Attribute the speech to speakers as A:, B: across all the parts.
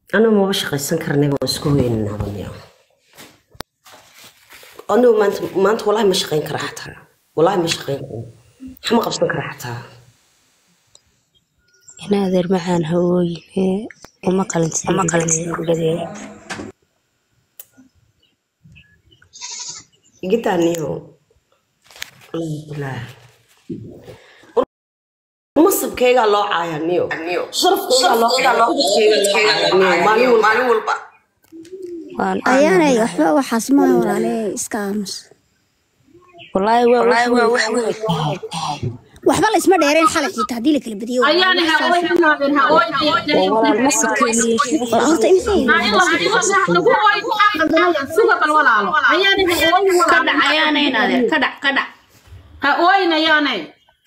A: anuu maba shaqaysan karnay baan isku hoynaabaniyo anuu maanta maanta walahi ma shaqayn kara xataa walahi ma shaqayn karo waxma qabsan kara xataa
B: inaadeer macaan hawooyine uma qalantisadeeda
A: igitaaniyo wallaahi masabkaygaa loo caaya niyo sharafkaygaa loo maalin walba
C: ayaanay waxba waxaas maaha walaale iska aamus
B: walaahi waa wax weyn
C: waxba laysma dheereen xalay xitaa haddii la kala badiyo
D: ayaana hawooyinaaden hawooyin
B: walaal masirkeena yeeshee
C: horta imse
D: suga bal walaalo ayaana hawooyin
E: ka dhac ayaana inaadeer ka dhac ka dhac
D: hawooyin ayaanay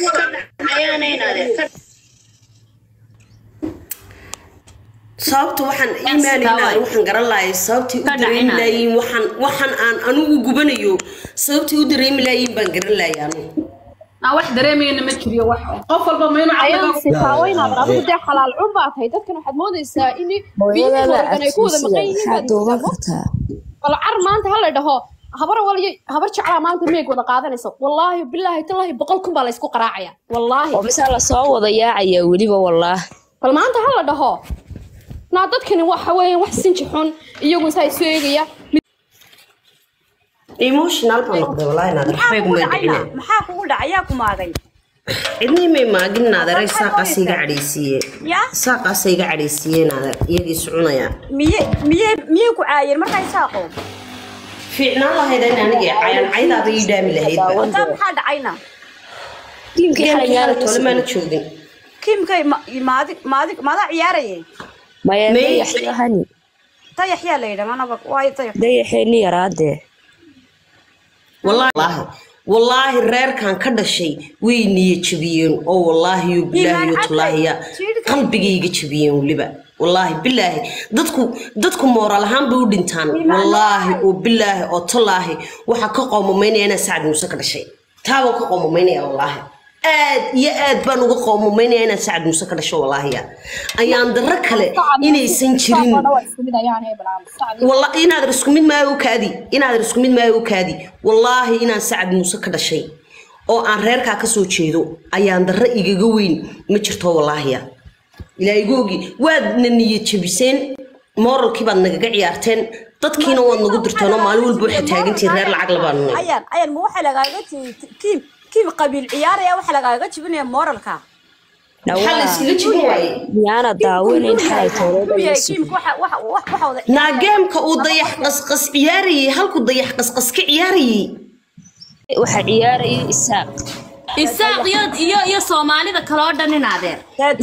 A: sababta waxaan iimaanayna waxaan garan lahay sababtay u
E: Ka
A: dareemi
E: dhacina.
A: laayiin waxaan waxaan aan anigu gubanayo sababtay u dareemi laayiin baan garan lahay anigu
D: aan wax dareemayna ma jiriyo wax qof walba ma inuu
F: ayaan
D: caqliga
F: sifaaweynaa adigu dee xalaal cun baa tahay dadkan waxaad moodaysaa in biyihii hoogan ay ku wada maqan yihiin
B: maxaa
F: baad
B: dooban
F: moodaysaa
B: kartaa
F: bal car maanta ha la dhaho habar waliyo habar jeclaa maanta meeg wada qaadanayso wallaahi bilaahi tallaahi boqol kun baa laysku qaraacaya wallaahi
B: oo mise lasoo wada yaacaya weliba wallaah
F: bal maanta ha la dhaho naa dadkani waxa weeyaan wax sinji xun iyagu saa isu eegaya
A: emotional baan noqday wallaahi naadir waxbay
G: kugu
A: kuma
G: dhacayna
A: dhicine
G: maxaa kugu dhacay yaa ku maagay
A: cidnii may maagin naaderay saaqaas iga cadhaysiiye
G: yaa
A: saaqaas iga cadhaysiiye naader iyagii soconaya
G: miye miye miyey ku caayeen markaa isaaqo
A: fiicnaan lahayd in anigii cayaan caydaaba ii dhaami lahaydba
G: taa maxaa dhacayna
B: tiimkii xalay yaala
A: tole maana joogin
G: kiimkay ma- maadi maadi maadaa ciyaarayay
B: maya
A: May-
B: dayaxyahani
G: dayax yaa la yidha manaba waayo dayax
B: dayaxeeni yaraadee
A: wallaahi wallaahi reerkan ka dhashay way niya jabiyeen oo wallaahi yo bilaahi yo tallaahiya qalbigayga jabiyeen weliba wallaahi bilaahi dadku dadku mooral ahaan bay u dhintaan wallaahi oo bilaahi oo tallaahi waxaa ka qoomameynaya inaa sacad muuse ka dhashay taabaan ka qoomameynaya wallaahi aad iyo aad baan uga qoomameynaya inaa sacad muuse ka dhasho wallaahiya ayaan darro kale inaysan jirin والله إن هذا رسكم من ما يوكادي إن هذا رسكم من ما يوكادي والله إن سعد موسى كذا شيء أو أن ريرك كسو تشيدو أيان در إيجوين ما شرطه والله يا إلى يجوجي واد نية شبيسين مر كيبان نجا عيارتين dadkiina waad nagu dirtaan oo maalin walba waxay taagantihiin reer lacag labaan nunay
G: ayaan ayaan ma waxa lagaaga ji- kiim kiim qabiil ciyaaraya waxa lagaaga jibinaya moralka
A: maxaa la iskaga jibin waaye
B: miyaana daawanayn xalay
G: Inuu yahay
B: toolada
G: kiimka waxa waxa waxa waxa wada
A: naageemka uu dayax qasqas ciyaarayay halku dayax qasqas ka ciyaarayay
B: waxaa ciyaarayay isaaq
E: isaaq iyo iyo iyo soomaalida kale oo dhan inaadeer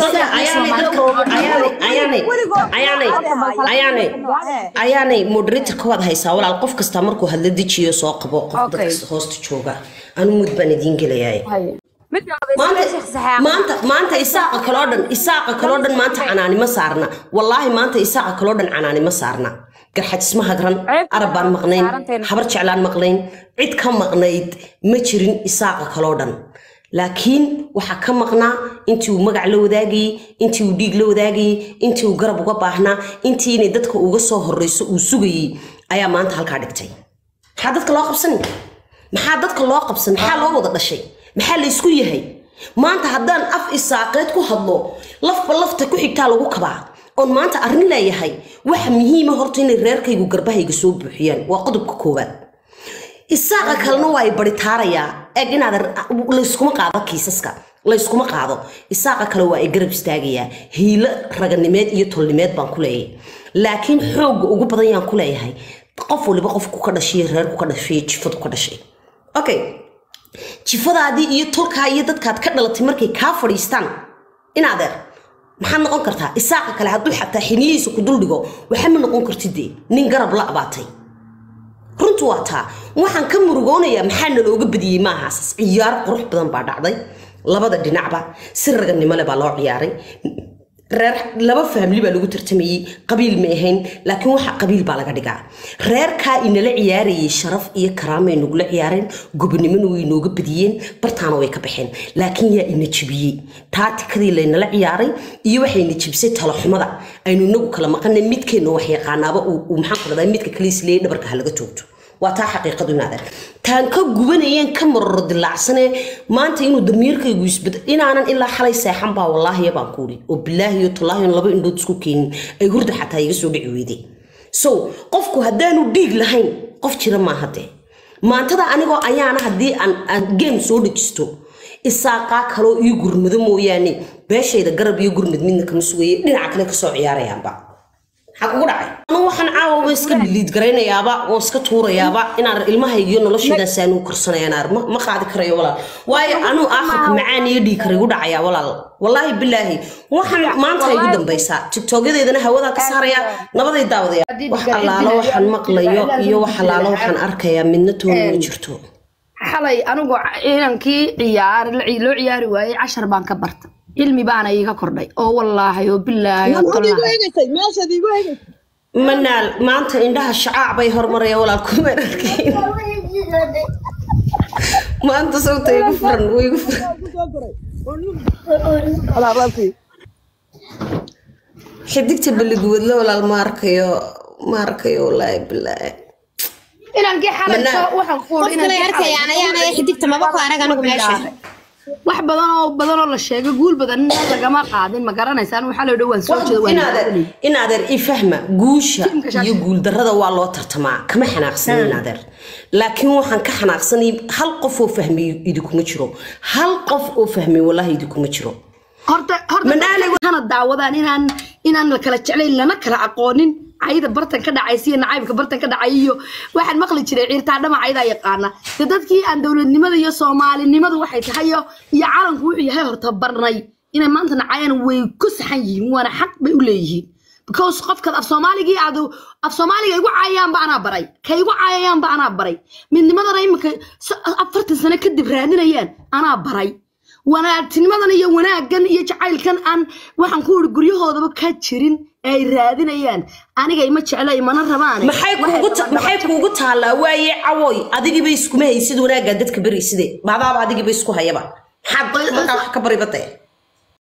A: ayaanay moderatorka waad haysaa walaal qof kasta markuu hadla dejiyo soo qabo qof
G: Okay.
A: dadka hoosta jooga anu mud baan idiin gelayaay
G: mid
A: maanta maanta maanta isaaqa kaloo dhan isaaqa kaloo dhan maanta canaani ma saarna wallaahi maanta isaaqa kaloo dhan canaani ma saarna garxajisma hagran arab baan maqnayn habar jeclaan maqnayn cid ka maqnayd ma jirin isaaqa kaloo dhan laakiin waxaa ka maqnaa intii uu magac la wadaagayey intii uu dhiig la wadaagayey intii uu garab uga baahnaa intii inay dadka uga soo horreyso uu sugayey ayaa maanta halkaa dhigtay maxaa dadka loo qabsanay maxaa dadka loo qabsan maxaa loo wada dhashay maxaa la isku yahay maanta haddaan af isaaqeed ku hadlo lafba lafta ku xigtaa lagu kabaa oon maanta arrin leeyahay waxa muhiima horta inay reerkaygu garbahayga soo buuxiyaan waa qodobka koowaad isaaqa kalena waa ay baritaarayaa eeg inaad layskuma qaado kiisaska layskuma qaado isaaqa kale waa ay garab istaagayaa hiilo raganimeed iyo tolnimeed baan ku leeyahay laakiin xoogga ugu badan yaan ku leeyahay qof waliba qofku ka dhashay reerku ka dhashay jifadu ka dhashay okay jifadaadii iyo tolkaa iyo dadkaad ka dhalatay markay kaa fadhiistaan inaadeer maxaad noqon kartaa isaaqa kale hadduu xataa xiniyihiisa ku duldhigo waxa ma noqon kartidee nin garab la abaatay runtu waa taa waxaan ka murugoonayaa maxaa nalooga badiyey maahaasas ciyaar qurux badan baa dhacday labada dhinacba si raganimo leh baa loo ciyaaray reer laba faamili baa lagu tartamayey qabiil ma ahayn laakiin waxa qabiil baa laga dhigaa reerkaa inala ciyaarayay sharaf iyo karaamay nagula ciyaareen gobonimona way inooga badiyeen bartaana way ka baxeen laakiin yaa ina jibiyey taatikadii laynala ciyaaray iyo waxayna jibisay talaxumada aynu inagu kala maqanay midkeenna wax yaqaanaaba uu maxaan ku dhahdaa midka kale isleeyay dhabarka ha laga toogto waa taa xaqiiqadu inaadan taan ka gubanayeen ka maroro dilaacsane maanta inuu damiirkaygu isbad inaanan ilaa xalay seexan baa wallaahiya baan kuuli oo bilaahi iyo tallaahi laba indhood isku keenin ay hurda xataa iga soo dhici weyday so qofku haddaanu dhiig lahayn qof jira maaha dee maantada anigoo ayaana haddii aan aan game soo dhejisto isaaqaa kaloo ii gurmado mooyaane beeshayda garab iyo gurmad midna kama sugaye dhinaca kale kasoo ciyaarayaanba maxaa kugu dhacay anu waxaan caawa waa iska dhiliid garaynayaaba oo iska tuurayaaba inaan ilmahaygiyo noloshaydan saanuu korsanayaan ma ma qaadi karayo walaal waayo anuu aakhirka macaan iyo dhiig kara igu dhacayaa walaal wallaahi bilaahi waxaan maanta igu dambaysaa tiktokyadeedana hawadaa ka saaraya nabaday daawadaya wax allaalo waxaan maqlayo iyo wax allaalo waxaan arkayaa midna toona ma jirto
H: xalay anigu inankii ciyaar loo ciyaari waayey cashar baan ka barta cilmi baana iiga kordhay oo wallaahi oo bilaahi oo tallaahi
A: manaal maanta indhaha shacaac bay hormaraya walaal kuma arkayn maanta sawta igu furan way igu furan xidigta baliguwadla walaal ma arkayo ma arkayo wallaahi bilaahi
H: inankii xalay soo- waxaan ku uri
I: qofkana arkayaan ayaana xidigta maba ku arag anigu meesha
H: wax badan oo badan oo la sheegay guul badan in lagama qaadin ma garanaysaan waxaa la dhawaan soo jeeda waan
A: inaadeer inaadeer ifahma guusha iyo guuldarrada waa loo tartamaa kama xanaaqsan inaadeer laakiin waxaan ka xanaaqsanay hal qof oo fahmay idinkuma jiro hal qof oo fahmay wallahi idinkuma jiro
H: horta horta waxaana daawadaan inaan inaan la kala jeclayn lana kala aqoonin cayda bartan ka dhacaysa iyo nacaybka bartan ka dhacay iyo waxaan maqli jiray ciirtaa dhama caydaa yaqaana de dadkii aan dowladnimada iyo soomaalinimadu waxay tahay iyo iyo calanku wuxuu yahay horta barnay inay maanta nacayaan way ku saxan yihiin waana xaq bay u leeyihiin because qofkaad af soomaaligii aad af soomaaliga igu caayayaanba anaa baray ka igu caayayaanba anaa baray midnimadana imika afartan sano kadib raadinayaan anaa baray wanaagtinimadan iyo wanaaggan iyo jacaylkan aan waxaan ku iri guryahoodaba ka jirin ee ay raadinayaan aniga ima jecla imana rabaan
A: maxay kuugu ta- maxay kuugu taallaa waaye cawoy adigiiba iskuma haysid wanaaggaa dadka beriyside maadaaba adigiiba isku hayaba maxaad markaa wax ka baribatay